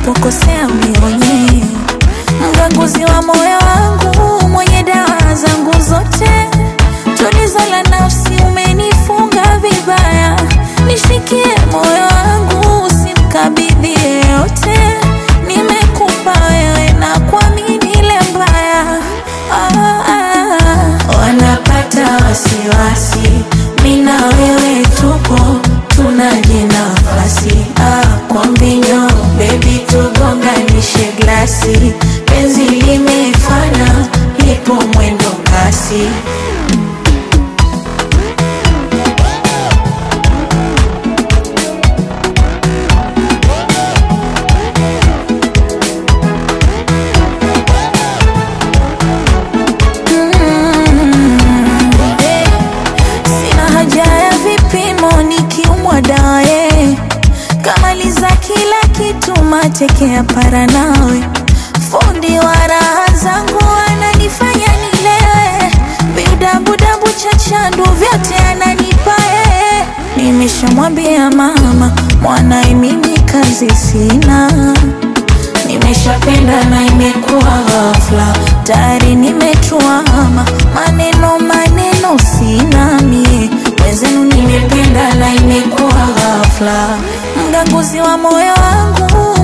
ninapokosea unionye, mganguzi wa moyo wangu, mwenye dawa zangu zote, tulizo la nafsi, umenifunga vibaya, nishikie moyo wangu, usimkabidhi yeyote, nimekupa wewe na kuamini ile mbaya ah, ah. Wanapata wasiwasi, mina wewe tupo, tunaje nafasi ah, kwa mbinyo bebi, tugonganishe glasi, penzi limefana, lipo mwendo kasi. Eh, Sina haja ya vipimo nikiumwa dae, kamaliza kila kitu mateke ya para nawe, fundi wa raha zangu ananifanya nilewe, vidabudabu cha chandu vyote ananipa yeye. Nimeshamwambia mama mwanae, mimi kazi sina Nimeshapenda na imekuwa ghafla, tayari nimetuama, maneno maneno sina mie, wenzenu nimependa na imekuwa ghafla, mganguzi wa moyo wangu,